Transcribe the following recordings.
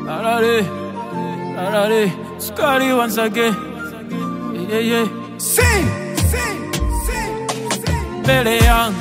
Arare, arare, Scotty once again. Yeah, yeah. Sing, sing, sing, sing. Mbele yangu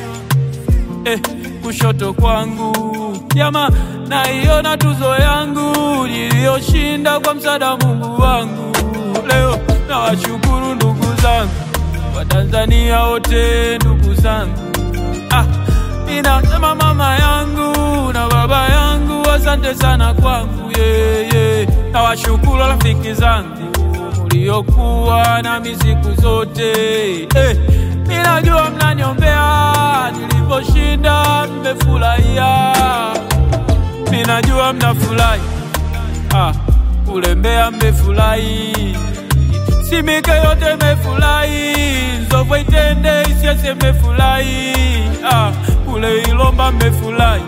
eh, kushoto kwangu jama, naiona tuzo yangu niliyoshinda kwa msaada Mungu wangu. Leo nawashukuru ndugu zangu Watanzania wote, ndugu zangu ah, ninasema mama yangu na baba yangu, asante sana kwangu yeah, yeah. Nawashukuru rafiki zangu mliokuwa nami siku zote eh, ninajua mnaniombea niliposhinda, mmefurahia, ninajua mnafurahi ah, kule Mbeya mmefurahi, Simike yote mmefurahi, Nzovwe Itende Isyesye mmefurahi ah, kule Ilomba mmefurahi,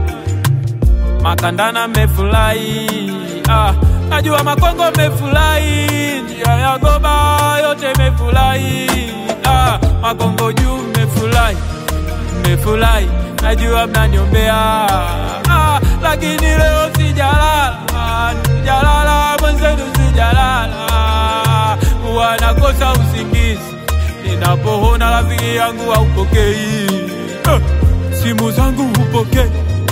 Makandana mmefurahi ah, najua Makongo mmefurahi, njia ya Goba yote mmefurahi ah, Makongo juu mmefurahi, mmefurahi, najua mnaniombea ah, lakini leo sijalala, sijalala mwenzenu, sijalala, huwa nakosa usingizi ninapoona rafiki yangu haupokei eh, simu zangu hupokei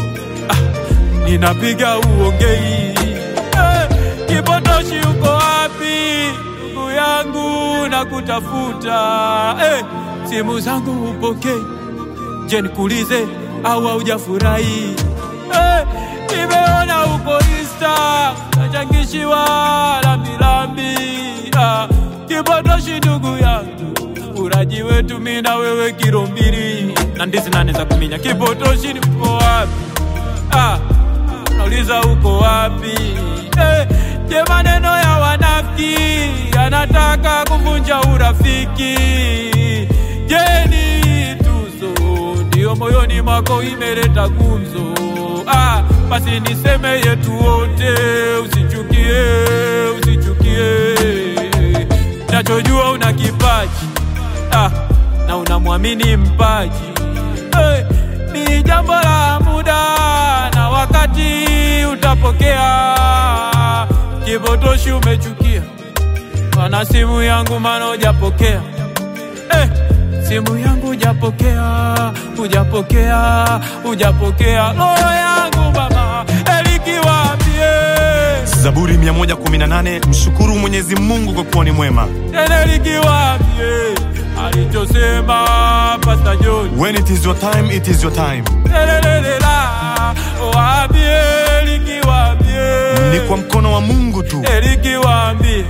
ninapiga uongei eh, kipotoshi uko wapi ndugu yangu na kutafuta eh, simu zangu hupokei je nikuulize au haujafurahi eh, nimeona uko insta nachangishiwa lambilambi ah, kipotoshi ndugu yangu uraji wetu mi na wewe kilo mbili na ndizi nane za kuminya kipotoshi ni uko wapi ah, nauliza uko wapi eh, je maneno ya wanafiki yanataka kuvunja urafiki je ni tuzo ndio moyoni mwako imeleta gumzo ah, basi niseme yetu wote usichukie usichukie nachojua una kipaji ah, na unamwamini mpaji hey, ni jambo la muda na wakati utapokea. Kipotoshi umechukia, wana simu yangu mana hujapokea eh, simu yangu hujapokea, hujapokea, hujapokea roho yangu baba elikiwambie Zaburi 118 mshukuru Mwenyezi Mungu kwa kuwa ni mwema. tena likiwambie alichosema Pastor John When it is your time, it is your time. Lelelelela, waambie likiwambie Ni kwa mkono wa Mungu tu. likiwambie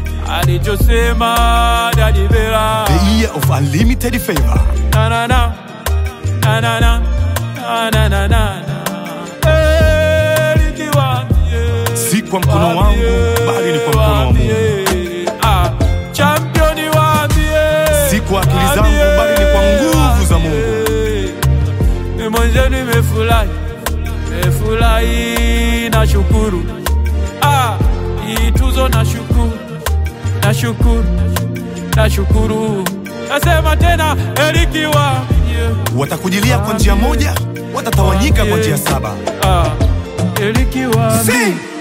alichosema Daddy Bella The year of unlimited favor. na na na na na na na na na na Eh, likiwambie Si kwa mkono wangu, bali ni kwa mkono wa Mungu. Waambie, ah, championi waambie Si kwa akili zangu, bali ni kwa nguvu za Mungu. Ni mwenzenu imefurahi, imefurahi na shukuru. Ah, hii tuzo na shukuru, na shukuru, na shukuru. Nasema tena elikiwa Watakujilia kwa njia moja, watatawanyika kwa njia saba. Ah, elikiwa Sing.